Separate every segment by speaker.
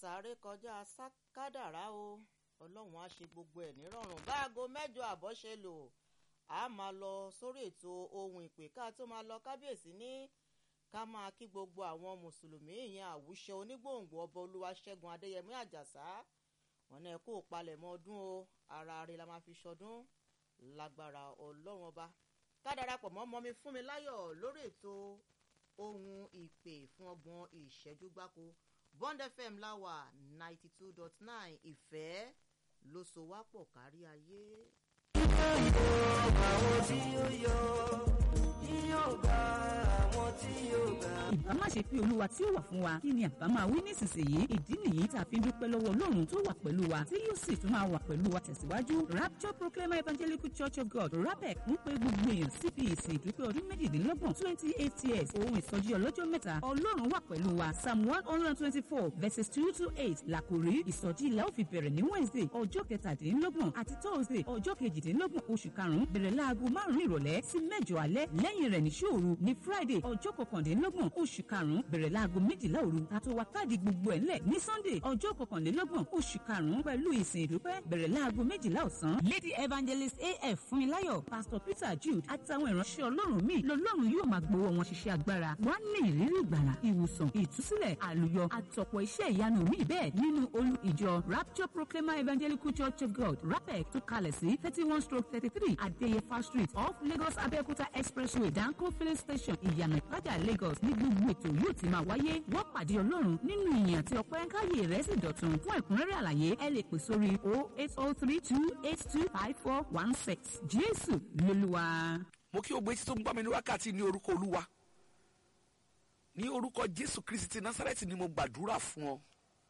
Speaker 1: sáré kọjá kádàrá o ọlọ́run á ṣe gbogbo ẹ̀ nírọ̀rùn báago mẹ́jọ àbọ̀ ṣe lò á máa lọ sórí ètò ohun ìpè ká tó máa lọ kábíyèsí ní ká máa kí gbogbo àwọn mùsùlùmí ìyẹn àwùṣe onígbòǹgbò ọba olúwaṣẹ́gun adéyẹmí àjàsá wọn náà kó palẹ̀mọ́ ọdún o ara rẹ̀ la máa fi ṣọdún lágbára ọlọ́run ọba ká darapọ̀ mọ́ mọ́mi fún mi láyọ̀ lórí ètò ohun ìpè fún ọgbọ̀n ìṣẹ́jú gbáko bond fm láwà ninety two dot nine ìfẹ́ ló so wá pọ̀ kárí ayé.
Speaker 2: yóò bá àwọn tí ó yọ yóò bá àwọn tí yóò gbà.
Speaker 3: ìbá má ṣe pé olúwa tí ó wà fún wa kí ni àbá máa wí nísinsìnyí ìdí nìyí tá a fi ń dúpẹ́ lọ́wọ́ ọlọ́run tó wà pẹ̀lú wa tí yóò sì tún máa wà pẹ̀lú wa tẹ̀síwájú rapture proclaimer evangelical church of god rapec ń pe gbogbo èèyàn síbi ìsìn ìdúpẹ́ ọdún méjìdínlọ́gbọ̀n twenty eight years ohun ìsọjí ọlọ́jọ́ mẹ́ta ọlọ́run wà pẹ̀lú wa psalm one hundred and twenty-four verses two to eight làkòrí ìsọjí ìlà ó fi bẹ̀rẹ̀ ní wednesday ọjọ́ kẹtàdínlọ́gbọ̀n àti thursday ọjọ́ kejìdínlọ́gbọ̀n oṣù karùn-ún bẹ̀rẹ̀ láago márùn-ún ìrọ̀lẹ́ sí mẹ́jọ alẹ́ lẹ́yìn rẹ̀ ní ṣòru ní friday ọjọ́ kọkàndínlọ́gbọ̀n oṣù karùn-ún bẹ̀rẹ̀ láago méjìlá òru àti wá káàdì gbogbo ẹ̀ ńlẹ̀ ní sunday ọjọ́ kọkànlélọ́gbọ̀n oṣù karùn-ún pẹ̀lú ìsìn ìdúpẹ́ bẹ̀rẹ̀ láago méjìlá ọ̀sán lady evangelist af fúnmiláyọ̀ pastor peter jude àtàwọn ìránṣẹ́ ọlọ́run míì lọ́lọ́run yóò máa gbowó wọn ṣiṣẹ́ agbára wá ní ìrírí ìgbàlà ìwòsàn ìtúsílẹ̀ àlùyọ àtọ̀pọ̀ iṣẹ́ ìyanu míì bẹ́ẹ̀ nínú olú ìjọ rapture proclaimer evangelical church of god rapec tó kalẹ̀ sí thirty one stroke thirty three adeyefa street off lagos abeokuta expressway danko filling station ìyànà ìpájà lagos ní gbogbo ètò yóò ti máa wáyé wọ́n pàdé ọlọ́run nínú ìyìn àti ọpẹ́ káyé rẹ̀ sì dọ̀tun fún ẹ̀kúnrẹ́rẹ́ àlàyé ẹ lè pè sórí o eight o three two eight two five four one six jésù lolúwa.
Speaker 4: mo kí o gbé tí tó ń gbọ́ mi ní wákàtí ní orúkọ olúwa ní orúkọ jésù kristi ti násàrẹ́tì ni mo gbàdúrà fún ọ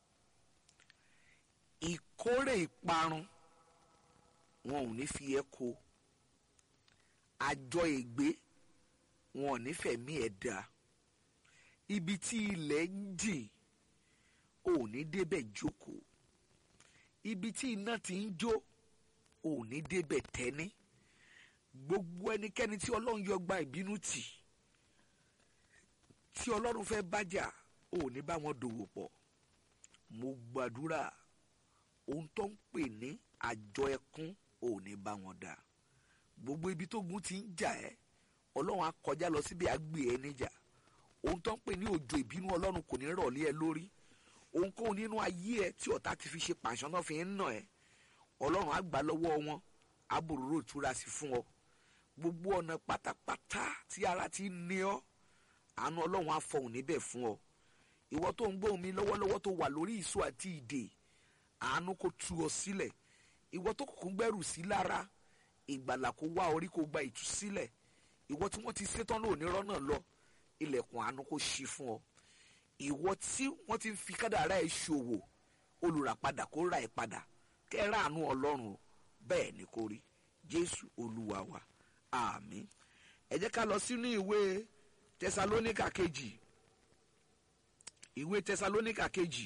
Speaker 4: ìkórè ìparun wọn ò ní fi ẹ́ kó àjọ ègbé wọn ò ní fẹ̀mí ẹ̀ dá ibi tí ilẹ̀ ń jìn ò ní débẹ̀ jókòó ibi tí iná ti ń jó ò ní débẹ̀ tẹ́ní gbogbo ẹnikẹ́ni tí ọlọ́run yọ gba ìbínú tì tí ọlọ́run fẹ́ bájà ò ní bá wọn dòwò pọ̀ mo gbàdúrà ohun tó ń pè ní àjọ ẹkún ò ní bá wọn dà gbogbo ibi tó gun ti ń jà ẹ́ ọlọ́run á kọjá lọ síbi àgbè ẹ níjà ohun tó ń pè ní òjò ìbínú ọlọ́run kò ní rọ̀lẹ́ ẹ lórí ohunkóhun nínú ayé ẹ tí ọ̀tá ti fi ṣe pàṣán náà fi ń nà ẹ́ ọlọ́run á gbà lọ́wọ́ wọn àbòrò ìtura sí fún ọ gbogbo ọ̀nà pátápátá tí ara ti ń ní ọ àánú ọlọ́run á fọhùn níbẹ̀ fún ọ ìwọ tó ń gbóhùn mi lọ́wọ́lọ́wọ́ tó wà lórí ìṣó àti ìdè àánú kò tú ọ sílẹ̀ ìwọ tó kùkùn gbẹ́rù sí lára ìgbàlà kó wá orí kó gba ìtúsílẹ̀ ìwọ tí wọ́n ti ṣetán lónìí rọ́nà lọ ilẹ̀kùn àánú kó ṣí fún ọ ìwọ tí wọ́n ti fi kádàrá ẹ̀ ṣòwò olùràpadà kó ra ẹ̀ padà kẹ́rà àánú ọlọ́run o bẹ́ẹ̀ ni kò rí jésù olúwa wa àmín ẹ jẹ́ ká lọ sínú ìwé tẹsalóníkà kejì ìwé tẹsalóníkà kejì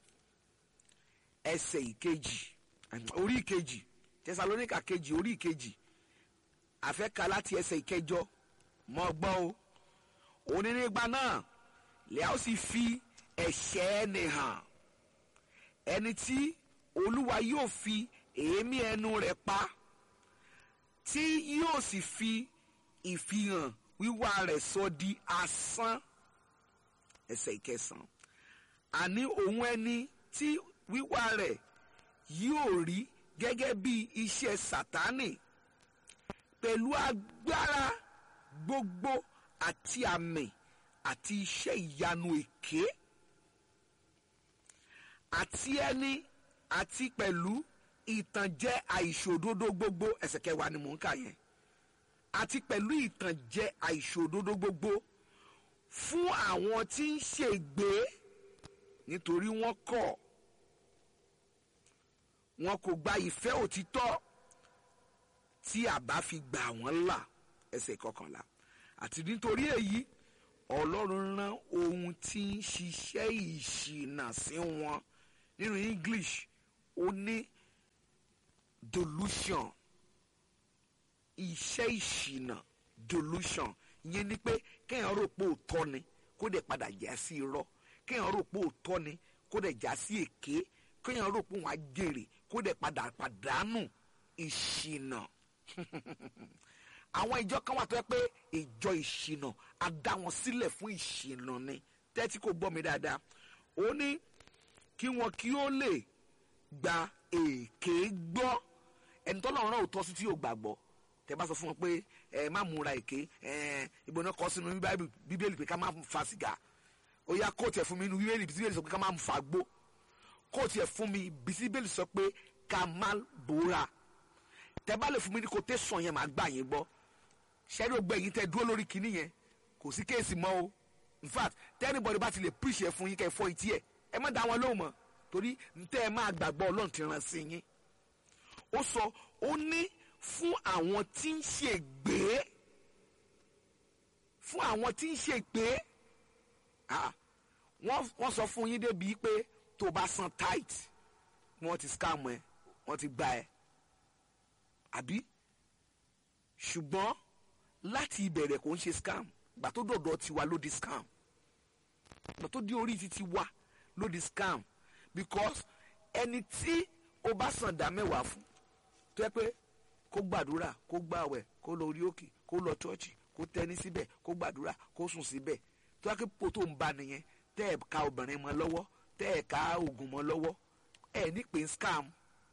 Speaker 4: ẹsẹ̀ ìkejì orí ìkejì tẹsalóníkà kejì orí ìkejì àfẹ́ka láti ẹsẹ̀ ìkẹjọ mọ́ gbọ́ o òní nígbà náà lẹ́yà ó sì fi ẹ̀ṣẹ̀ ẹni hàn ẹni tí olúwa yóò fi èémí ẹnu rẹ̀ pa tí yóò sì fi ìfihàn wíwá rẹ̀ sọ di asán ẹsẹ̀ ìkẹsàn àní òun ẹni tí wíwá rẹ̀ yóò rí gẹ́gẹ́ bí iṣẹ́ sátánì pẹ̀lú agbára gbogbo àti àmì àti iṣẹ́ ìyanu èké àti ẹni àti pẹ̀lú ìtànjẹ àìṣòdodo gbogbo ẹsẹ̀ kẹwàá ni mò ń kà yẹn àti pẹ̀lú ìtànjẹ àìṣòdodo gbogbo fún àwọn tí ń ṣègbé nítorí wọ́n kọ̀ wọn kò gba ìfẹ́ òtítọ́ tí àbá fi gbà wọ́n là ẹsẹ̀ kọkànlá àti nítorí èyí ọlọ́run rán ohun tí ń ṣiṣẹ́ ìṣìnà sí wọn nínú english ó ní delusion iṣẹ́ ìṣìnà delusion ìyẹn ni pé kéèyàn rò pé òótọ́ ni kó dẹ̀ padà jẹ́ sí irọ́ kéèyàn rò pé òótọ́ ni kó dẹ̀ já sí èké kéèyàn rò pé òun á jèrè kó dẹ̀ padà pàdánù ìṣìnà àwọn ìjọ kan wà tó yẹ pé ìjọ ìṣìnà á dá wọn sílẹ̀ fún ìṣìnà ni tẹ́tí kò gbọ́ mi dáadáa ó ní kí wọn kí ó lè gba èké gbọ́ ẹni tọ́lọ́run náà ò tọ́ sí tí yóò gbàgbọ́ tẹ bá sọ fún wọn pé ẹ má múra èké ẹ ìbò náà kọ sínú Bíbélì- bíbélì pé ká má fa sìgá ó yá kóòtù ẹ̀ fún mi inú bíbélì bíbélì sọ pé ká má fa gbó kóòtù ẹ̀ fún mi bíbélì sọ pé ká má bóra tẹ bá lè fún mi ní quotation yẹn màá gbà yín gbọ́ ṣẹ́ni ó gbẹ yín tẹ dúró lórí kinní yẹn kò sí kéèsì mọ́ o in fact tẹ́nibọ̀dì bá ti lè preach ẹ̀ fún yín kẹ́ ẹ fọ́ etí ẹ̀ ẹ má dá wọn lóhùn mọ́ torí ntẹ́ ẹ máa gbàgbọ́ ọlọ́run ti rán sí yín ó sọ ó ní fún àwọn tí ń ṣègbé fún àwọn tí ń ṣègbé ah, wọ́n wọ́n sọ fún yín débi pé tó o bá san tight wọ́n ti scam ẹ wọ́n ti gba ẹ àbí ṣùgbọ́n láti ìbẹ̀rẹ̀ kò ń ṣe scam gbà tó dọ̀dọ̀ tiwa ló di scam gbà tó di orí títí wa ló di scam because ẹni tí o bá san dá mẹ́wàá fún tó yẹ pé kó gbàdúrà kó gbàwẹ̀ kó lọ orí òkè kó lọ chọ́ọ̀chì kó tẹ́ni síbẹ̀ kó gbàdúrà kó sùn síbẹ̀ tó yẹ pé po tó ń ba nìyẹn tẹ́ ẹ̀ ka obìnrin mọ́ lọ́wọ́ tẹ́ ẹ̀ ka oògùn mọ́ lọ́wọ́ ẹ̀ ní pé ń scam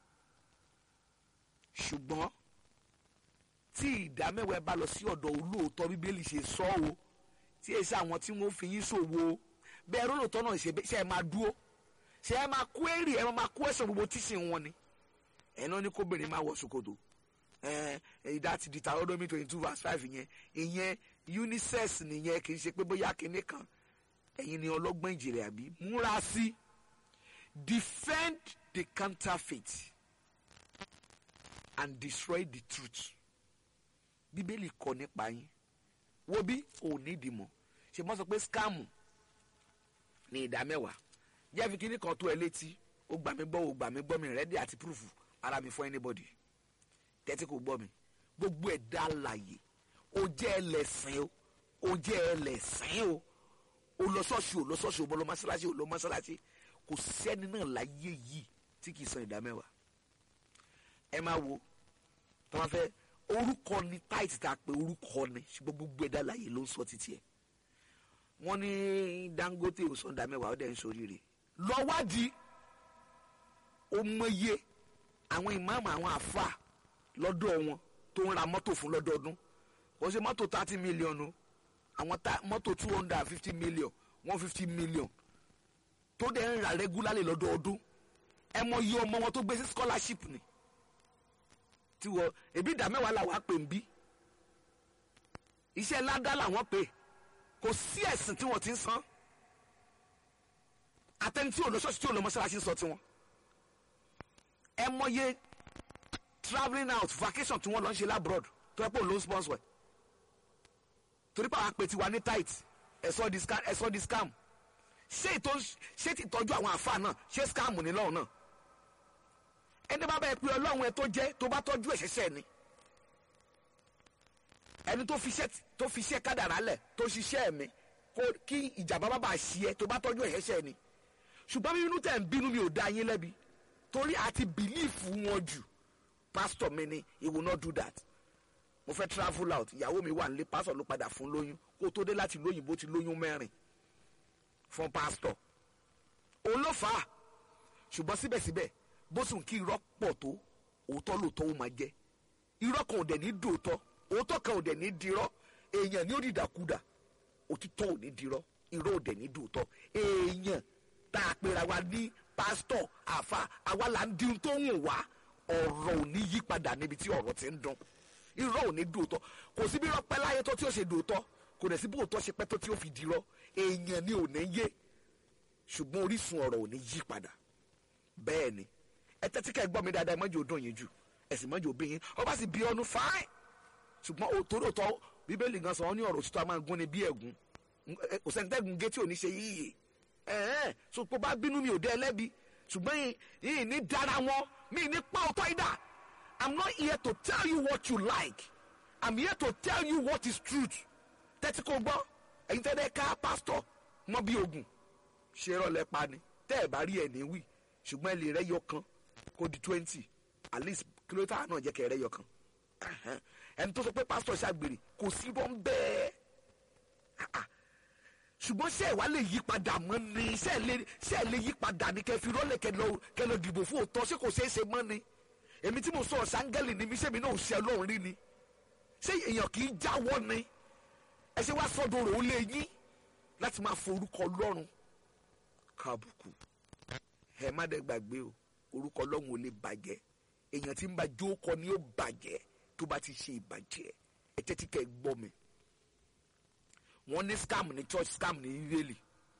Speaker 4: ṣùgbọ́n tí ìdámẹ́wàá ẹ bá lọ sí ọ̀dọ̀ olóòótọ́ bíbélì ṣe sọ o tí èsì àwọn tí wọ́n fi yín ṣòwò o bẹ́ẹ̀ rólòótọ́ náà ṣe ṣe ẹ máa dúró ṣe ẹ máa kó èrè ẹ máa kó ẹ̀sán gbogbo tíṣì wọn ni ẹ̀ náà ní kóbìnrin máa wọ ṣòkòtò ẹ̀ ìdá ti di Deuteronomy twenty two verse five yẹn ìyẹn unisex nìyẹn kì í ṣe pé bóyá kinní kan ẹ̀yin ni ọlọ́gbọ́n ìjìnlẹ̀ àbí múra sí defend the counterfeit and destroy the truth bíbélì kọ nípa yín wo bí ò ní ìdìmọ̀ ṣe mọ́ sọ pé skáàmù ní ìdá mẹ́wàá jẹ́ fi kíní kan tó ẹ létí ó gbà mí gbọ́ ó gbà mí gbọ́ mi rẹ́dí àti púrúfù ara mi fún anybody tẹ́tí kò gbọ́ mi gbogbo ẹ̀dá àlàyé ó jẹ́ ẹlẹ́sìn o ó jẹ́ ẹlẹ́sìn o ó lọ ṣọ́ọ̀ṣì ó lọ ṣọ́ọ̀ṣì ó bọ́ lọ mọ́ṣáláṣí ó lọ mọ́ṣáláṣí kò sẹ́ni náà láyé yìí tí kì í san ìdá mẹ́wàá ẹ máa wo tí wọ́n fẹ́ orúkọ ni táìtì tá a pè orúkọ ni ṣùgbọ́n gbogbo ẹ̀dá láàyè ló ń sọ títí ẹ̀ wọ́n ní Dangote ò sọ̀ndà mẹ́wàá ó dẹ̀ ń soríire lọ́wádìí ó mọye àwọn ìmáàmù àwọn àfà lọ́dọ̀ wọn tó ń ra mọ́tò fún lọ́dọọdún kò ṣe mọ́tò thirty million o àwọn ta- mọ́tò two hundred and fifty million one fifty million tó dẹ̀ ń ra regularly lọ́dọọdún ẹ mọ iye ọmọ wọn tó gbé sí scholarship ni tí wọ ebi ìdá mẹ́wàá làwọn á pè ń bí iṣẹ́ ládá làwọn pè kò sí ẹ̀sìn tí wọ́n ti ń san àtẹni tí ò lọ ṣọ́ọ̀ṣì tí ò lọ mọ́ṣáláṣí ń sọ tiwọn ẹ mọye travelling out vacation tí wọ́n lọ ń ṣe labroad tó yẹ pé òun ló ń sponsor ẹ̀ torí pé àwọn apè tiwa ní tight ẹ̀sọ́ di scam ẹ̀sọ́ di scam ṣé ìtọ́ ṣé ti tọ́jú àwọn àfa náà ṣé scam ní lọ́hùn náà ẹni bá bá ẹ pé ọlọ́run ẹ tó jẹ́ tó bá tọ́jú ẹ̀ ṣẹ̀ṣẹ̀ ni ẹni tó fi iṣẹ́ tó fi iṣẹ́ kádàrá lẹ̀ tó ṣiṣẹ́ mi kó kí ìjàmbá bá bá ṣí ẹ tó bá tọ́jú ẹ̀ ṣẹ̀ṣẹ̀ ni ṣùgbọ́n bí inú tẹ̀ ń bínú mi ò dá yín lẹ́bi torí àti bìlíìfù wọn jù pásítọ̀ mi ni he will not do that mo fẹ́ travel out ìyàwó mi wà nílé pásítọ̀ ló padà fún lóyún kó tó dé láti lóyìnbó ti lóyún mẹ́rin fún pásítọ̀ òun ló fà á ṣùgbọ́n síbẹ̀síbẹ̀ bó sùn kí irọ́ pọ̀ tó òótọ́ lóòótọ́ ó máa jẹ́ irọ́ kan ò dẹ̀ ní dòótọ́ òótọ́ kan ò dẹ̀ ní dirọ́ èèyàn ní ó di dàkúdà òtítọ́ ò ní dirọ́ irọ́ ò dẹ̀ ní dòótọ́ èèyàn tá a pera wa ní pásítọ̀ àfa àwa là ń dirun tó ń wá ọ̀rọ̀ ò ní yí padà níbi tí ọ̀rọ̀ ti ń dùn irọ́ ò ní dòótọ́ kò sí bí irọ́ pẹ́ láyé tó tí ó ṣe dòótọ́ kò dẹ̀ sí bí òótọ́ ṣe pẹ́ tó tí ó fi dirọ́ èèyàn ni ò ní yé ṣùgbọ́n orísun ọ̀rọ̀ ò ní yí padà bẹ́ẹ̀ ni ẹ tẹ́tí ká ẹ gbọ́ mi dáadáa ẹ mọ́jọ́ dùn yín jù ẹ sì mọ́jọ́ bí yín ọba sì bí ọnu fáìn ṣùgbọ́n òtórí òtọ́ bíbélì gan sọ wọn ní ọ̀rọ̀ òtítọ́ a máa gún ni bí ẹ̀gún Ẹ- kò sẹ́ni tẹ́gùn gé tí ò ní ṣe yíyè ẹ̀ẹ́n so pé bá bínú mi ò dé ẹlẹ́bi ṣùgbọ́n yìí yìí ní dára wọn mi ní pa ọ̀tọ́ ìdá I'm not here to tell you what you like I'm here to tell you what is truth tẹ́tí kò gbọ́ ẹ̀yin tẹ́lẹ̀ ká pásítọ̀ mọ́ bí ogun ṣe rọlẹ̀ pa ni tẹ́ ẹ̀ bá rí ẹ̀ ní wí ṣùgbọ́n ẹ lè rẹ́ yọ kan kó di twenty at least kìlómítà náà jẹ́ kẹ́ ẹ rẹ́ yọ kan Ẹ̀hẹ́n. ẹni tó sọ pé pásítọ̀ ṣàgbèrè kò sí bọ́ ń bẹ́ẹ̀ Ah, ah. ṣùgbọ́n ṣé ẹ̀ wá lè yí padà mọ́ ni ṣé ẹ̀ lè ṣé ẹ̀ lè yí padà ni kẹ́ fi rọ́lẹ̀ kẹ́ lọ kẹ́ lọ dìbò fún òótọ́ ṣé kò ṣeé ṣe mọ́ ni èmi tí mo sọ ṣáńgẹ́lì ni mi ṣé mi náà ò ṣe ọlọ́run rí ni ṣé èèyàn kì í jáwọ́ ni ẹ ṣe wá sọ́dọ̀ rò ó lé yín láti máa forúkọ ọlọ́run kábùkù ẹ má dẹ́ gbàgbé o orúkọ ọlọ́run ò lè bàjẹ́ èèyàn tí ń bá jókòó ni ó bàjẹ́ tó bá ti ṣe ìbàjẹ́ ẹ tẹ́tí kẹ́ ẹ gbọ́ mi wọ́n ní scam ní church scam ní israeli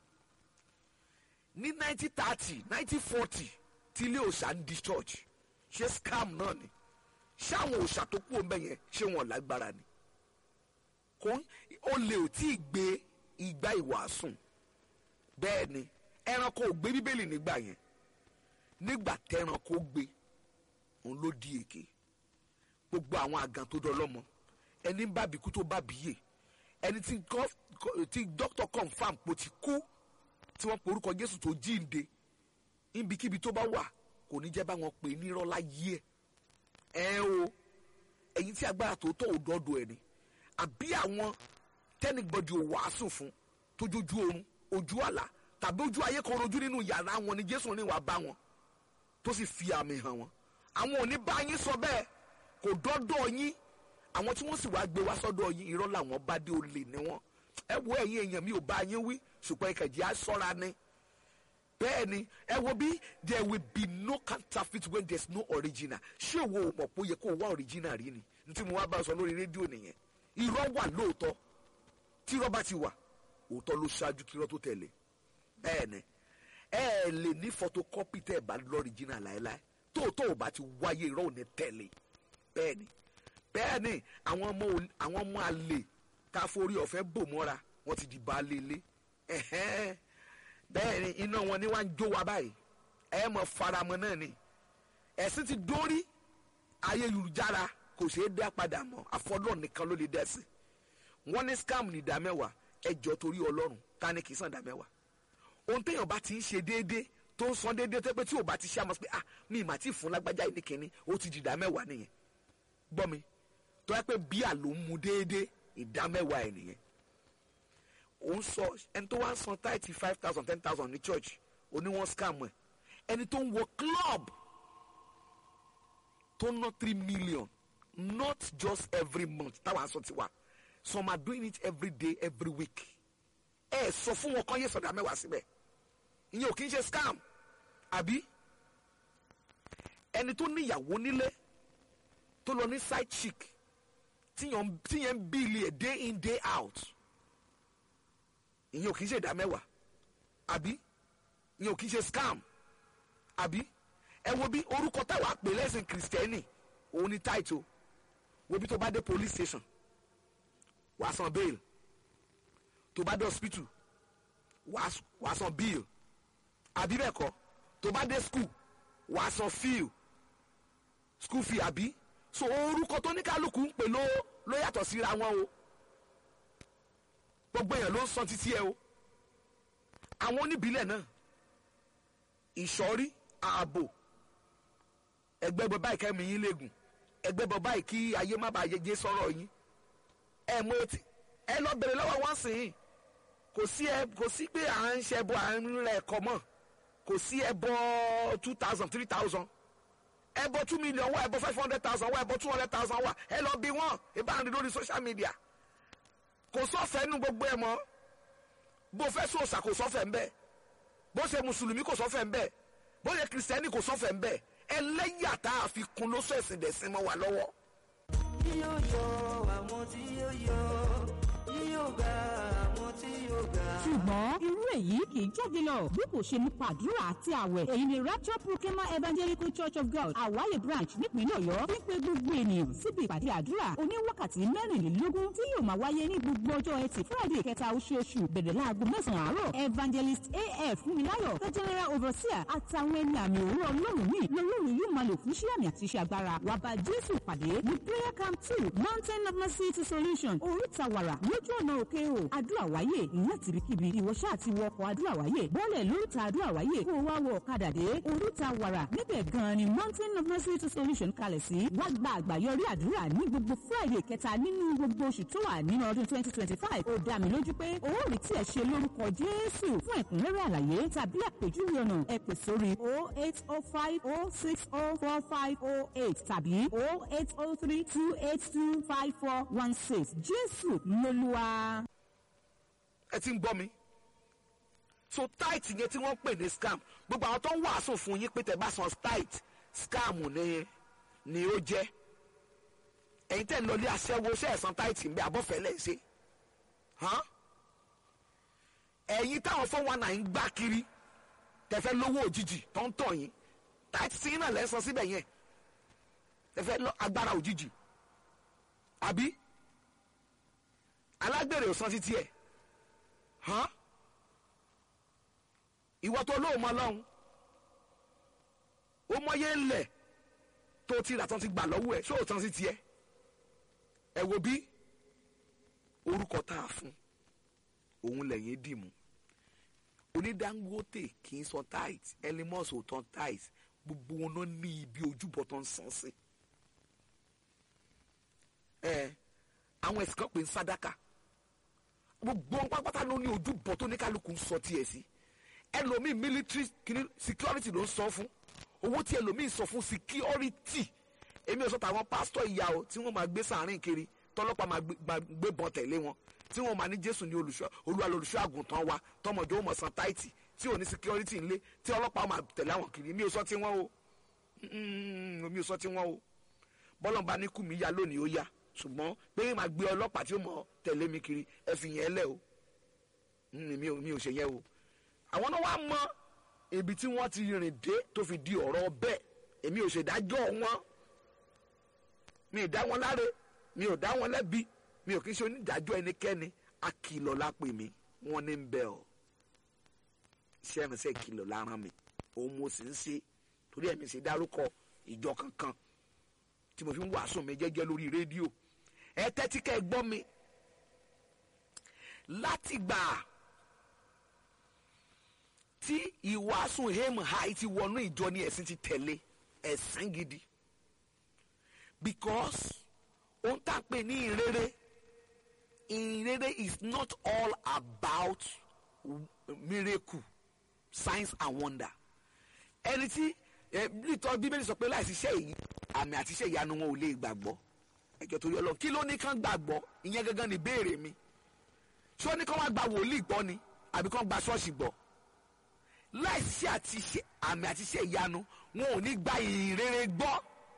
Speaker 4: ní nineteen thirty nineteen forty tí ilé òòṣà ń di church ṣé scam náà ni ṣé àwọn òòṣà tó kú òun yẹn ṣé wọn lágbára ni kò ó lè ò tí ì gbé ìgbà ìwàásùn bẹ́ẹ̀ ni ẹranko ò gbé bíbélì nígbà yẹn nígbà tẹranko gbé òun ló di èké gbogbo àwọn àgàn tó dọlọ́mọ ẹni ń bábi kú tó bábi yè ẹni tí gov- co- tí dókítà confam pò ti kú tí wọ́n porúkọ jésù tó jíǹde níbikíbi tó bá wà kò ní jẹ́ báwọn pè é nírọ́ láyé ẹ̀ ẹ o ẹ̀yin tí agbára tó tọ̀ ò dọ́dọ̀ ẹ̀ ni àbí àwọn tẹ́nìgbọ́dì ò wàásù fún tójójú oorun ojú àlá tàbí ojú ayé kan rojú nínú yàrá wọn ni jésù ní wàá bá wọn tó sì fi àmì hàn wọn àwọn ò ní bá yín sọ bẹ́ẹ̀ kò dọ́dọ̀ yín àwọn tí wọ́n sì wá gbé wá sọ́dọ̀ yín irọ́ làwọn bá dé olè ní wọn ẹ wo ẹ̀yin èèyàn mi ò bá yín wí ṣùgbọ́n ìkẹ̀jẹ̀ á sọ́ra ni bẹ́ẹ̀ ni ẹ wo bí there will be no counterfeit when there is no original ṣé òwò ò mọ̀ pé ó yẹ kó o wá original rí ni ní tí mo wá bá a sọ lórí rédíò nìyẹn irọ́ wà lóòótọ́ tí irọ́ bá ti wà òótọ́ ló ṣáájú kí irọ́ tó tẹ̀lé bẹ́ẹ̀ ni ẹ ẹ lè ní photocopy tẹ́ ẹ bá lọ́rìjìnà láéláé tóòtọ́ ò bá ti wáyé irọ́ ò ní tẹ̀lé bẹ́ẹ̀ ni bẹ́ẹ̀ ni àwọn ọmọ ò- àwọn ọmọ àlè ká forí ọ̀fẹ́ bò mọ́ra wọ́n ti di baálé ilé ẹ̀hẹ́n. bẹ́ẹ̀ ni iná wọn ni wá ń jó wa báyìí ẹ mọ̀ faramọ́ náà ni ẹ̀sìn ti dórí ayélujára kò ṣeé dá padà mọ́ àfọlọ́ nìkan ló lè dá sí wọ́n ní scam ní ìdá mẹ́wàá ẹjọ́ torí ọlọ́run ta ni kì í san ìdá mẹ́wàá ohun téèyàn bá ti ń ṣe déédéé tó ń san déédéé tó pé tí ò bá ti ṣe àmọ́ sí pé ah mi ì mà tí ì fún lágbájá yìí ní kínní ó ti di ìdá mẹ́wàá nìyẹn gbọ́ mi tó yẹ pé bíà ló ń mu déédéé ìdá mẹ́wàá ẹ̀ nìyẹn ó ń sọ ẹni tó wá ń san táìtì five thousand ten thousand ní church oníwọ̀n scam ẹ̀ ẹni tó ń wọ club tó ná three million not just every month táwọn aṣọ ti wà some are doing it every day every week ẹ sọ fún wọn kọ́ yé sọ̀dá mẹ́wàá síbẹ̀ ìyẹn ò kí ń ṣe scam àbí ẹni tó níyàwó nílé tó lọ ní side chick tíyàn tíyẹn ń bíìlì ẹ̀ day in day out ìyẹn ò kí ń ṣe ìdá mẹ́wàá àbí ìyẹn ò kí ń ṣe scam àbí ẹ wo bí orúkọ táwa pè lẹ́sìn kìrìsìtẹ́nì òun ni title wo bí tó bá dé police station wàá san bail tó bá dé hospital wàá wàá san bill àbí bẹ́ẹ̀ kọ́ tó bá dé school wàá san fee school fee àbí so orúkọ tó ní kálukú ń pè ló ló yàtọ̀ síra wọn o gbogbo èèyàn ló ń san títí ẹ o àwọn oníbílẹ̀ náà ìsọ̀rí ààbò ẹgbẹ́ bọ báyìí kẹ́mi yín léegun ẹgbẹ́ bọ báyìí kí ayé má bàa yẹjẹ sọ̀rọ̀ yín ẹ mọ etí ẹ lọ bèrè lọ́wọ́ wọn sìn yín kò sí ẹ kò sí pé à ń ṣe ẹbọ à ń rẹ ẹkọ mọ kò sí ẹbọ two thousand three thousand ẹbọ two million wà ẹbọ five hundred thousand wà ẹbọ two hundred thousand wà ẹ lọ bí wọn ìbá ń rí lórí social media kò sọ́fẹ̀ẹ́ nu gbogbo ẹ mọ́ bó fẹ́ sòòsà kò sọ́fẹ̀ẹ́ ń bẹ́ẹ̀ bó ṣe mùsùlùmí kò sọ́fẹ̀ẹ́ ń bẹ́ẹ̀ bó ṣe kìrìsìtẹ́nì kò sọ́fẹ̀ẹ́ ń bẹ́ẹ̀ ẹlẹ́yà tá a fi kun ló sọ ẹ̀sìn dẹ̀sìn mọ́ wa lọ́wọ́.
Speaker 2: yóò yọ àwọn tí yóò yọ yóò gba àwọn tí yóò gbà.
Speaker 3: ṣùgbọ́n irú èyí kì í jáde lọ bí kò ṣe nípa àdúrà àti àwẹ̀ èyí ni rapture proclaimer evangelical church of god àwáyé branch nípínlẹ̀ ọ̀yọ́ wípé gbogbo ènìyàn síbi ìpàdé àdúrà oníwákàtí mẹ́rìnlélógún tí yóò máa wáyé ní gbogbo ọjọ́ ẹtì friday kẹta oṣooṣù bẹ̀rẹ̀ láago mẹ́sàn-án àárọ̀ evangelist af fúnmiláyọ̀ the general overseer àtàwọn ẹni àmì òwúrọ̀ ọlọ́run míì lọ́lọ́run yóò máa lò fún iṣẹ́ àmì àti iṣẹ́ agbára wà bá jésù pàdé ní prayer camp two mountain of mercy to solution oríta wàrà lójú ọ̀nà òkè o àdúrà wáyé láti ibikíbi ìwọ ṣáà ti wọ ọkọ̀ àdúrà wáyé bọ́ọ̀lẹ̀ lóríta àdúrà wáyé kó o wá wọ ọ̀kadà dé oríta wàrà níbẹ̀ gan-an ni mountain of mercy to solution kalẹ̀ sí wá gba àgbàyọrí àdúrà ní gbogbo friday kẹta nínú gbogbo oṣù tó wà nínú ọdún twenty twenty five ó dá mi lójú pé o ó rí tí ẹ ṣe lórúkọ jésù fún ẹ̀kúnrẹ́rẹ́ àlàyé tàbí àpèjúwe ọ̀nà ẹ pè sórí o eight o five o six o four five o eight tàbí o eight o three two eight two five four one six jésù lolúwa.
Speaker 4: ẹ ti ń gbọ́ mi so tight yẹn tí wọ́n pè ní scam gbogbo àwọn tó ń wàásù fún yín pé tẹ́ bá san tight scam ni ni ó jẹ́ ẹ̀yin tẹ́ ń lọ ilé aṣẹ́wó ṣe ẹ̀sán tight ń bẹ abọ́fẹ́lẹ́ ṣe hàn ẹ̀yin táwọn fún wa náà ń gbá kiri tẹ̀fẹ́ lówó òjijì tó ń tọ̀ yín tight sí náà lẹ́sàn síbẹ̀ yẹn tẹ̀fẹ́ lọ agbára òjijì àbí alágbèrè ò san títí ẹ̀ hàn ìwọ tó lóò mọ lọ́hùn ó mọyé ńlẹ̀ tó ti rà tán ti gbà lọ́wọ́ ẹ̀ ṣé ò tán sí tiẹ̀ ẹ wo bí orúkọ tá a fún òun lẹ́yìn dìmú onídàngótè kì í san tight ẹlẹ́mọ̀sì ò tán tight gbogbo wọn náà ní ibi ojúbọ tó ń san sí ẹ àwọn ẹ̀sìn kan pè ń sádàkà gbogbo wọn pápátá ló ní ojúbọ tó ní kálukú ń sọ tiẹ̀ sí ẹlòmíì military kìíní security ló ń sọ fún owó tí ẹlòmíì sọ fún security èmi ò sọ tàwọn pásítọ̀ ìyá o tí wọ́n máa gbé sàárín kiri tọ́lọ́pàá máa gbé- máa gbé bọn tẹ̀lé wọn tí wọ́n máa ní jésù ní olùṣọ́ olúwa lolùṣọ́ àgùntàn wa tọmọdé ó mọ̀ san táìtì tí ò ní security ńlé tí ọlọ́pàá máa tẹ̀lé àwọn kiri mi ò sọ tí wọ́n o Mm, mi ò sọ tí wọ́n o bọ́lọ̀ bá ní kú mi yá lónìí ó yá ṣùgbọ́n pé máa gbé ọlọ́pàá tí ó mọ̀ tẹ̀lé mi kiri ẹ fi yẹn lẹ̀ o Mm, mi ò mi ò ṣe yẹn o àwọn náà wá mọ ibi tí wọ́n ti rìn dé tó fi di ọ̀rọ̀ bẹ́ẹ̀ èmi ò ṣèdájọ́ wọn mi ò dá wọn láre mi ò dá wọn lẹ́bi mi ò kí ń ṣe onídàájọ́ ẹnikẹ́ni akìlọ̀ la pè mí wọ́n ní ń bẹ̀ ọ́ iṣẹ́ mi sẹ́ kìlọ̀ lára mi òun mo sì ń ṣe torí ẹ̀mí ṣe dárúkọ ìjọ kankan tí mo fi ń wàásù mi jẹ́jẹ́ lórí rédíò ẹ tẹ́tí kẹ́ ẹ gbọ́ mi láti gbà tí ìwàásù hemu high ti wọnú ìjọ ní ẹ̀sìn ti tẹ̀lé ẹ̀sìn gidi because ohun tá a pè ní ìrere ìrere is not all about miracle signs and wonder ẹni tí ẹ nítọ́ bíbélì sọ pé láìsí iṣẹ́ yìí àmì àti iṣẹ́ ìyanu wọn ò lè gbàgbọ́ ẹjọ́ torí ọlọ́run kí ló ní kán gbàgbọ́ ìyẹn gangan ni béèrè mi ṣé ó ní kán wá gba wòlíì gbọ́ ni àbí kán gba ṣọ́ọ̀ṣì gbọ́ láìsí àti iṣẹ́ àmì àti iṣẹ́ ìyanu wọn ò ní gba ìrere gbọ́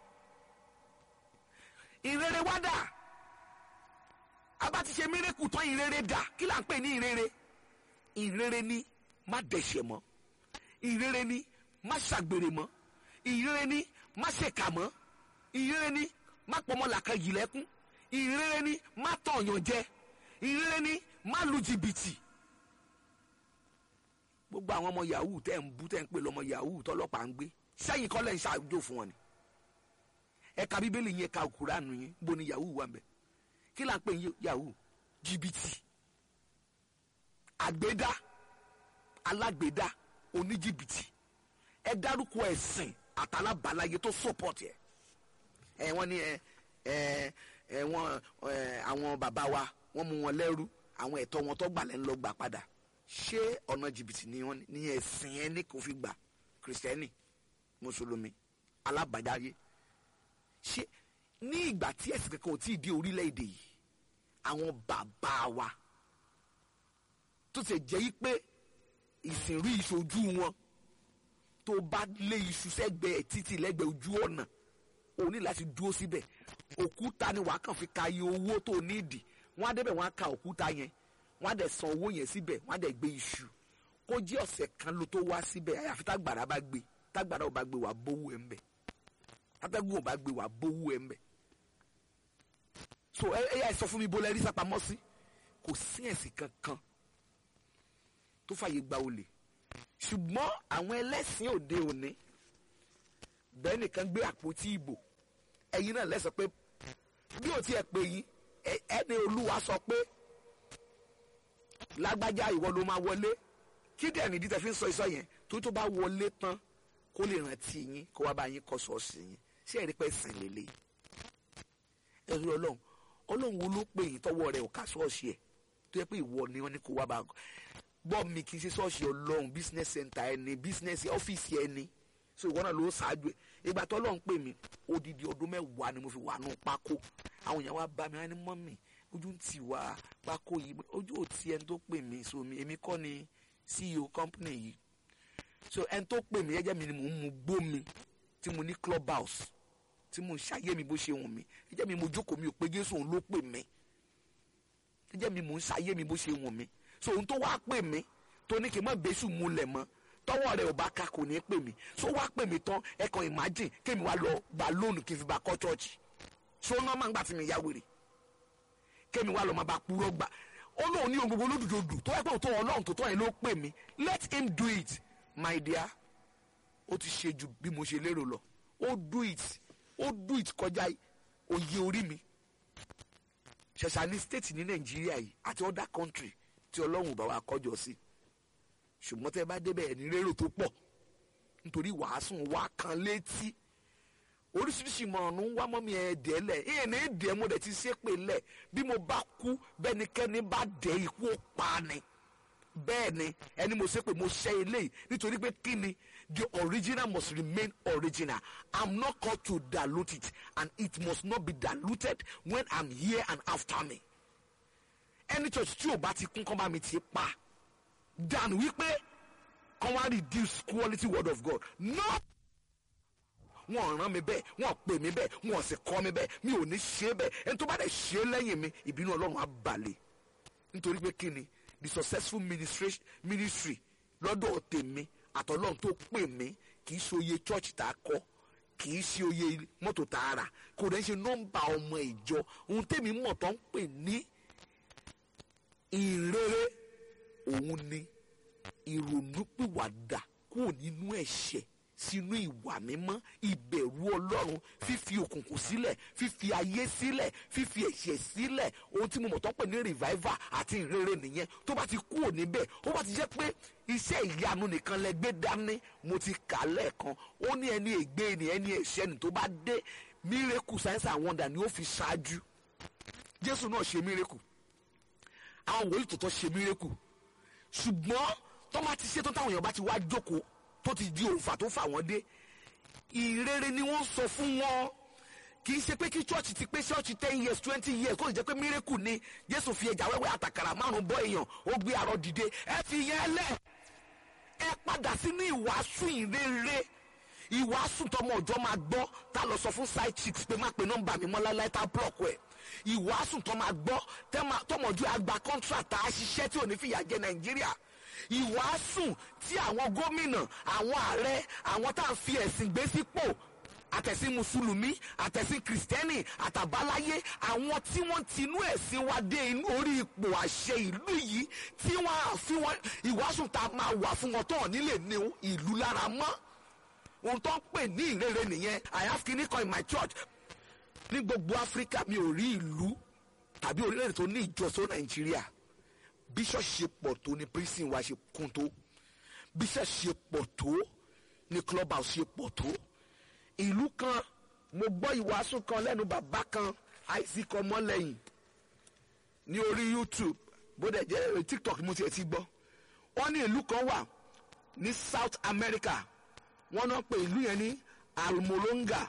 Speaker 4: ìrere wá dà abá ti ṣe mírèkù tán ìrere dà kí là ń pè ní ìrere ìrere ni má dẹ̀ṣẹ̀ mọ́ ìrere ni má ṣàgbèrè mọ́ ìrere ni má ṣèkà mọ́ ìrere ni má pọmọ làkàn yìí lẹ́kún ìrere ni má tọ̀yàn jẹ ìrere ni má lu jìbìtì gbogbo àwọn ọmọ yahoo tẹ́ ń bú tẹ́ ń pè lọ́mọ yahoo tọ́lọ́pàá ń gbé sẹ́yìn kọ́ lẹ́ ń ṣàjò fún wọn ni ẹ̀ka bíbélì yẹn ka kúránù yẹn bó ni yahoo wà mẹ́ kí là ń pè ní yahoo jìbìtì àgbédá alágbèdá oníjìbìtì ẹ dárúkọ ẹ̀sìn àtàlábàláyé tó support ẹ ẹ wọ́n ní ẹ ẹ ẹ wọ́n ẹ àwọn bàbá wa wọ́n mú wọn lẹ́rú àwọn ẹ̀tọ́ wọn tó gbà lẹ́nu lọ gbà padà ṣé ọ̀nà jìbìtì ni wọ́n ní ẹ̀sìn ẹ ní kò fi gbà kìrìsìtẹ́nì mùsùlùmí alábàdáyé ṣé ní ìgbà tí ẹ̀sìn kankan ò tí ì dé orílẹ̀-èdè yìí àwọn bàbá wa tó ti jẹ́ yí pé ìsìnrí ìṣojú wọn tó bá lé iṣu sẹ́gbẹ̀ẹ́ títì lẹ́gbẹ̀ẹ́ ojú ọ̀nà o ní láti dúró síbẹ̀ òkúta ni wàá kàn fi ka iye owó tó nídìí wọ́n á débẹ̀ wọ́n á ka òkúta yẹn wọ́n á dẹ̀ san owó yẹn síbẹ̀ wọ́n á dẹ̀ gbé iṣu kó jẹ́ ọ̀sẹ̀ kan ló tó wá síbẹ̀ àyàfi tágbàrá bá gbé tágbàrá ò bá gbé wàá bówó ẹ̀ ń bẹ̀ tátẹ́gùn ò bá gbé wàá bówó ẹ̀ ń bẹ̀ so ẹ ẹ yà sọ fún mi bó lẹ rí sápamọ́ sí kò sí ẹ̀sìn kankan tó fàyè gba olè ṣùgbọ́n àwọn ẹlẹ́sìn òde òní bẹ́ẹ̀ nìkan gbé àpótí ìbò ẹ̀yin náà lẹ́sọ̀ pé bí ò tiẹ̀ pé yín ẹ- ẹni olúwa sọ pé lágbájá ìwọ ló máa wọlé kí dẹ̀ nìdí tẹ̀ fi ń sọ ìsọ yẹn tó tó bá wọlé tán kó lè rántí yín kó wá bá yín kọ́ ṣọ́ọ̀ṣì yín ṣé ẹ̀rí pẹ́ sìn lélẹ̀ ẹ̀rí ọlọ́run ọlọ́run wo ló pè yín tọwọ́ rẹ̀ ò ká ṣọ́ọ̀ṣì ẹ̀ tó yẹ pé ìwọ ni wọ́n ní kó wá bá gbọ́ mi kì í ṣe ṣọ́ọ̀ṣì ọlọ́run business center ẹni business ọ́fíìsì ẹni so ìwọ náà ló ṣáájú ẹ ìgbà tó ọlọ́run pè mí odidi ọdún mẹ́wàá ni mo fi wà nù pákó àwọn èèyàn wa bá mi wá ní mọ́mì ojú ń tì wá pákó yìí ojú ò tí ẹni tó pè mí so mi èmi kọ́ ni ceo company yìí so ẹni tó pè mí ẹjẹ́ mi ni mò ń mu gbó mi tí mo ní club house tí mo ń ṣàyé mi bó ṣe wù mí ẹjẹ́ mi mo jókòó mi ò pé jésù òun ló pè mí ẹjẹ́ mi mò ń ṣàyé mi bó ṣe wù mí so òun tó wá pè mí tó ní kí n má bẹ́sù múlẹ̀ mọ́ tọwọ́ rẹ̀ ò bá ka kò ní pè mí so wá pè mí tán ẹ kàn imagine kémi wá lọ gba lóònù kí n fi bá kọ́ church so náà máa ń gbà tí mi yá wèrè kémi wá lọ máa bá purọ́ gbà ó lóun ní ohun gbogbo lódùdòdù tó yẹ pé òótọ́ ọlọ́run tó tọ́ yẹn ló pè mí let him do it my dear ó ti ṣe ju bí mo ṣe lérò lọ ó do it ó do it kọjá òye orí mi ṣẹ̀ṣà ní state ní nàìjíríà yìí àti other country tí ọlọ́run bá wa kọjọ sí ṣùgbọ́n tẹ́ bá débẹ̀ ẹ̀ ní rérò tó pọ̀ nítorí wàásù wa kan létí oríṣiríṣi ìmọ̀ràn ń wá mọ́mí ẹ̀ dẹ́ lẹ̀ ìyẹn ní dẹ́ mo dẹ̀ ti ṣe pé lẹ̀ bí mo bá kú bẹ́nikẹ́ni bá dẹ́ ikú ó pa ni bẹ́ẹ̀ ni ẹni mo ṣe pé mo ṣe eléyìí nítorí pé kí ni the original must remain original i'm not called to dilute it and it must not be diluted when i'm here and after me ẹni church tí ò bá ti kún kọ́ bá mi ti pa than wípé kọ́ wá reduce quality word of God no wọn ràn mí bẹ́ẹ̀ wọn pè mí bẹ́ẹ̀ wọn sì kọ́ mi bẹ́ẹ̀ mi ò ní ṣe bẹ́ẹ̀ ẹni tó bá dẹ̀ ṣe lẹ́yìn mi ìbínú ọlọ́run á balẹ̀ nítorí pé kí ni the successful ministry ministry lọ́dọ̀ tèmi àtọ́lọ́run tó pè mí kì í ṣe oye church tá a kọ́ kì í ṣe oye mọ́tò tá a rà kò dẹ̀ ṣe nọ́mbà ọmọ ìjọ ohun tèmi mọ̀ tó ń pè ní ìrere òun ni ìrònúpìwàdà kúrò nínú ẹ̀ṣẹ̀ sínú ìwà mímọ́ ìbẹ̀rù ọlọ́run fífi òkùnkùn sílẹ̀ fífi ayé sílẹ̀ fífi ẹ̀ṣẹ̀ sílẹ̀ ohun tí mo mọ̀ tó ń pè ní revival àti ìrere nìyẹn tó bá ti kúrò níbẹ̀ ó bá ti jẹ́ pé iṣẹ́ ìyanu nìkan lẹ gbé dání mo ti kà lẹ́ẹ̀kan ó ní ẹni ègbé ni ẹni ẹ̀ṣẹ̀ ni tó bá dé miracle signs and wonder ni ó fi ṣáájú jésù náà ṣe miracle àwọn wòlíì tòótọ́ ṣe miracle ṣùgbọ́n tó bá ti ṣe tó táwọn èèyàn bá ti wá jókòó tó ti di òǹfà tó fà wọ́n dé ìrere ni wọ́n sọ fún wọn kì í ṣe pé kí church ti pé church ten years twenty years kó lè jẹ́ pé miracle ni jésù fi ẹja wẹ́wẹ́ àtàkàrà márùn bọ́ èèyàn ó gbé arọ dìde ẹ fi yẹn lẹ̀ ẹ padà sínú ìwàásù ìrere ìwàásù tọmọ ọjọ́ máa gbọ́ tá lọ sọ fún side chicks pé má pe nọ́mbà mi mọ́ láíláí tá block ẹ̀ ìwàásù tó máa gbọ́ tọmọ ọjọ́ àgbà contract tá a ṣiṣẹ́ tí ò ní fìyà jẹ nàìjíríà ìwàásù tí àwọn gómìnà àwọn ààrẹ àwọn tá à ń fi ẹ̀sìn gbé sípò àtẹ̀sìn mùsùlùmí àtẹ̀sìn kìrìsìtẹ́nì àtàbáláyé àwọn tí wọ́n ti inú ẹ̀sìn wa dé inú orí ipò àṣẹ ìlú yìí tí wọ́n á fi wọn ìwàásù tá a máa wà fún wọn tó hàn nílé ní ìlú lára mọ́ ohun tó ń pè ní ìrere nìyẹn i have kini kan in my church ní gbogbo áfíríkà mi ò rí ìlú tàbí orílẹ̀-èdè tó ní ìjọsọ nàìjíríà bí ṣọ́ọ̀ṣì ṣe pọ̀ tó ní prison wa ṣe kún tó bí ṣọ́ọ̀ṣì ṣe pọ̀ tó ní club house ṣe pọ̀ tó ìlú kan mo gbọ́ ìwàásù kan lẹ́nu bàbá kan isaac ọmọlẹ́yìn ní orí youtube bó dẹ̀ jẹ́ tiktok mo tiẹ̀ ti gbọ́ wọ́n ní ìlú kan wà ní south america wọ́n náà pè ìlú yẹn ní almolonga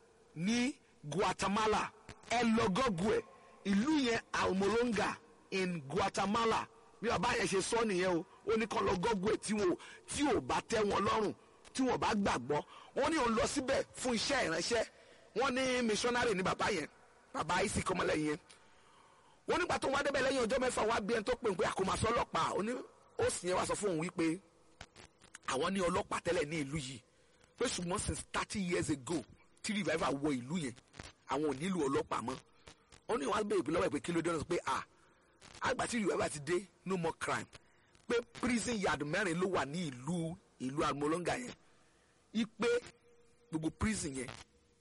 Speaker 4: ní guatemala ẹ lọ gọ́gù ẹ̀ ìlú yẹn almolonga in guatemala bí bàbá yẹn ṣe sọ nìyẹn o ó ní kàn lọ gọ́gù ẹ̀ tí wọn tí ò bá tẹ́ wọn lọ́rùn tí wọn bá gbàgbọ́ wọ́n ní òun lọ síbẹ̀ fún iṣẹ́ ìránṣẹ́ wọ́n ní missionary ní bàbá yẹn bàbá isi kọ́mọlẹ́yìn yẹn wọ́n nígbà tó wá débẹ̀ lẹ́yìn ọjọ́ mẹ́fà wá bí ẹni tó pè ń pé àkómasọ ọlọ́pàá ó ní ó sì yẹn wá sọ fún òun wípé àwọn ní ọlọ́pàá tẹ́lẹ̀ ní ìlú yìí pé ṣùgbọ́n since thirty years ago tí revival wọ ìlú yẹn àwọn ò nílò ọlọ́pàá mọ́ ó ní wọ́n á béèrè lọ́wọ́ ẹ̀ pé kí ló dé ọ̀nà pé à àgbà tí revival ti dé no more crime pé prison yard mẹ́rin ló wà ní ìlú ìlú almolonga yẹn ipe gbogbo prison yẹn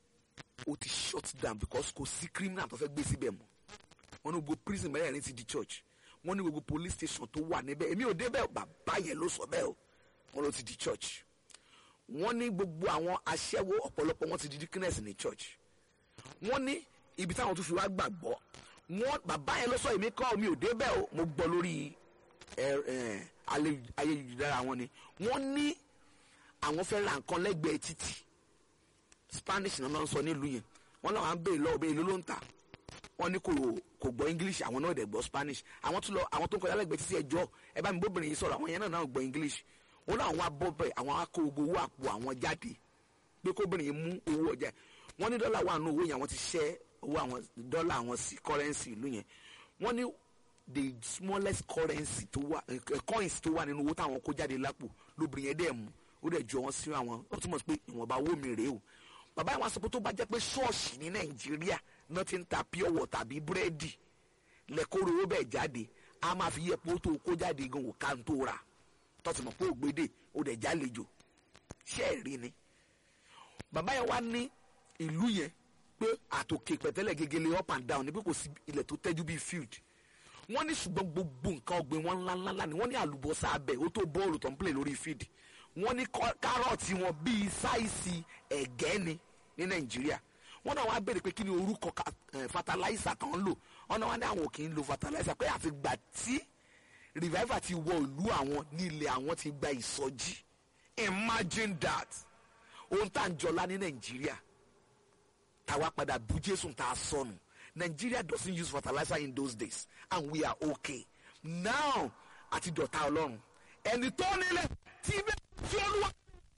Speaker 4: ó ti shut down because kò sí criminal tó fẹ́ gbé síbẹ̀ mọ́ wọn ní gbogbo prison mẹ́rẹ̀ẹ̀rin ti di church wọ́n ní gbogbo police station tó wà níbẹ̀ èmi ò débẹ̀ o, bàbá yẹn ló sọ bẹ́ẹ̀ o wọ́n ló ti di church wọ́n ní gbogbo àwọn aṣẹ́wó ọ̀pọ̀lọpọ̀ wọ́n ti di deaconess ní church wọ́n ní ibi táwọn tún fi wá gbàgbọ́ wọ́n bàbá yẹn ló sọ èmi kọ́ mi ò débẹ̀ o mo gbọ́ lórí ẹ- ẹ, alẹ́- ayélujára wọn ni wọ́n ní àwọn fẹ́ ra nǹkan lẹ́gbẹ̀ẹ́ títì spanish náà ń sọ nílùú yẹn wọ́n làwọn á béèrè lọ́wọ́ béèrè ló ló ń tà wọ́n ní kò kò gbọ́ english àwọn náà dẹ̀ gbọ́ spanish àwọn tó lọ àwọn tó ń kọjá lẹ́gbẹ̀ẹ́ títí ẹjọ́ ẹ bá mi bóbìnrin yìí sọ̀rọ̀ àwọn yẹn náà náà gbọ́ english wọ́n láwọn wá bọ́ bẹ́ẹ̀ àwọn á kó gbogbo owó àpò àwọn jáde pé kóbìnrin yìí mú owó ọjà wọ́n ní dọ́là wà nù owó yẹn àwọn ti ṣẹ́ owó àwọn dọ́là àwọn sí currency ìlú yẹn wọ́n ní the smallest currency tó wà eh, coins tó wà nínú owó táwọn kó jáde lápò lóbìnrin yẹn dẹ̀ mú ó dẹ̀ jọ wọn sí àwọn ó túmọ̀ sí pé ìwọ̀nba owó mi rèé o bàbá yẹn wá sọ pé tó bá jẹ́ pé ṣọ́ọ̀ṣì ní nàìjíríà náà ti ń ta pure water tàbí búrẹ́dì lẹ́kọ̀ọ́rọ̀ owó bẹ́ẹ̀ jáde a máa fi yẹ pé ó tó kó jáde gan wò ká ń tó ra tọ́sí mọ̀ pé ògbédè ó dẹ̀ jálejò ṣé ẹ̀ rí ni bàbá yẹn wá ní ìlú yẹn pé àtòkè pẹ̀tẹ́lẹ̀ gegele up and down ní pé kò sí ilẹ̀ tó tẹ́jú bíi field wọ́n ní ṣùgbọ́n gbogbo nǹkan ọ̀gbìn wọn ńláńlá ni wọ́n ní àlùbọ́sà abẹ ó tó bọ́ọ̀lù tó ń play lórí field wọ́n ní kọ́- kárọ̀tì wọn bíi sáìsì ẹ̀gẹ́ ni ní nàìjíríà wọ́n náà wá béèrè pé kí ni orúkọ ka- eh, fertilizer kan ń lò wọ́n náà wá ní àwọn ò kì í lo fertilizer pé àti gbà tí revival ti wọ ìlú àwọn ní ilẹ̀ àwọn ti gba ìsọjí imagine that ohun tá à ń jọlá ní nàìjíríà táwa padà bú jésù tá a sọnù nigeria doesn't use fertilizer in those days and we are okay now àti dọ̀tá ọlọ́run ẹni tó nílẹ̀ tí bẹ́ẹ̀ tí olúwa.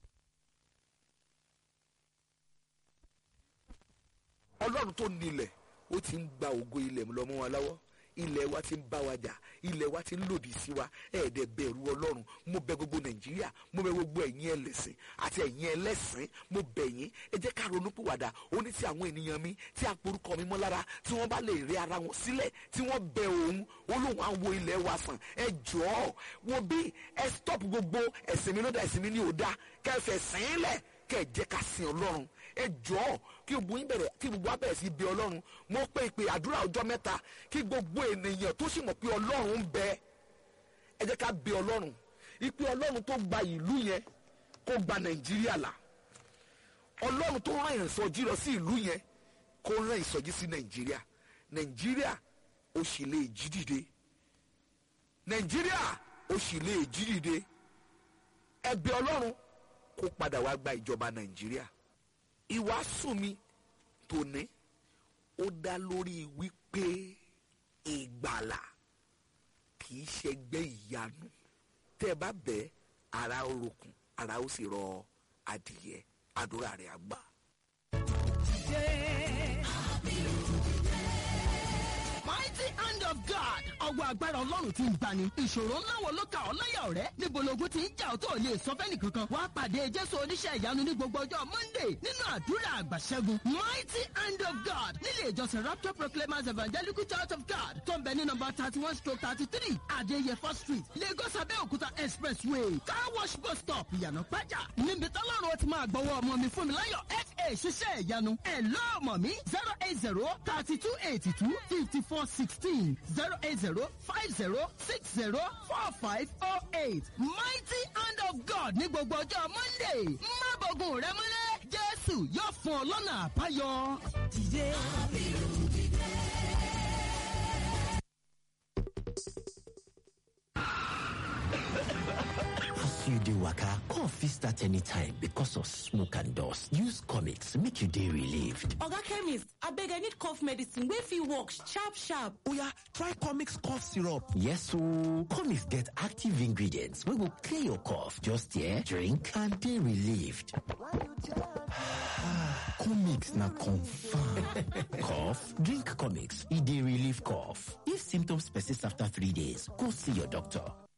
Speaker 4: ọlọ́run tó nílẹ̀ ó ti ń gba ògo ilẹ̀ lọ́mọ wa lọ́wọ́ ilẹ̀ wa ti ń bá wa jà ilẹ̀ wa ti ń lòdì sí wa ẹ̀ẹ́dẹ̀ bẹ̀rù ọlọ́run mo bẹ gbogbo nàìjíríà mo bẹ gbogbo ẹ̀yin ẹlẹ́sìn àti ẹ̀yin ẹlẹ́sìn mo bẹ̀ yín ẹ jẹ́ ká ronú pìwàdà ó ní tí àwọn ènìyàn mi tí a porúkọ mi mọ́ lára tí wọ́n bá lè rí ara wọn sílẹ̀ tí wọ́n bẹ òun olóhùn á wo ilẹ̀ wa sàn ẹ jọ̀ọ́ wo bí ẹ stop gbogbo ẹ̀sìn mi ló dá ẹ̀sìn mi ní òdá kẹfẹ́ sìn lẹ̀ kẹ́ ẹ jẹ́ ká sin ọlọ́run ẹ jọ̀ọ́ kí gbogbo yín bẹ̀rẹ̀ kí gbogbo wa bẹ̀rẹ̀ sí bí ọlọ́run mo pé ìpè àdúrà ọjọ́ mẹ́ta kí gbogbo ènìyàn tó sì mọ̀ pé ọlọ́run ń bẹ ẹ jẹ́ ká bí ọlọ́run ìpè ọlọ́run tó gba ìlú yẹn kó gba nàìjíríà là ọlọ́run tó rán ìsọjí lọ sí ìlú yẹn kó rán ìsọjí sí nàìjíríà nàìjíríà ó sì lè jí dìde nàìjíríà ó sì lè jí dìde ẹ bí ọlọ́run kó padà wá gba ìjọba nàìjíríà ìwàásù mi tòní ó dá lórí wípé ìgbàlà kì í ṣẹgbẹ́ ìyanu tẹ́ ẹ bá bẹ̀ ara ó rokun ara ó sì rọ adìyẹ àdúrà rẹ̀ àgbà.
Speaker 5: mighty hand of God ọwọ́ agbára ọlọ́run ti ń gbani ìṣòro ńlá wo ló ka ọ́ láyà ọ̀rẹ́ níbo logun ti ń jà ọ́ tó lè sọ fẹ́ni kankan wàá pàdé jésù oníṣẹ́ ìyanu ní gbogbo ọjọ́ monday nínú àdúrà àgbàṣẹ́gun mighty hand of God nílé ìjọsìn rapture proclaimers evangelical church of God tó ń bẹ ní nọmba thirty one stroke thirty three adéyẹfọ́ street lagos abẹ́òkúta expressway car wash bus stop ìyànà pẹ́jà níbi tọ́lọ́run ó ti máa gbọ́wọ́ ọmọ mi fún mi láyọ̀ fa ṣiṣẹ́ ìyanu ẹ̀ lọ́ọ̀mọ̀ mi zero eight zero thirty two eighty two fifty four sixteen zero eight zero five zero six zero four five oh eight mighty hand of God ní gbogbo ọjọ́ monday má bọ̀gùn rẹ múlẹ̀ jésù yóò fún ọ lọ́nà àbáyọ. dìde.
Speaker 6: As you dey waka, cough fit start anytime because of smoke and dust. Use comics make you dey relieved.
Speaker 7: oga chemist abeg i need cough medicine wey fit work sharp sharp
Speaker 8: Oya, try Comix cough syrup.
Speaker 6: Yes ooo, comics get active ingredients wey go clear your cough. Just here, drink and dey relieved.
Speaker 8: Comix na confirm.
Speaker 6: Cough? Drink comics, e dey relieve cough. If symptoms persist after three days, go see your doctor.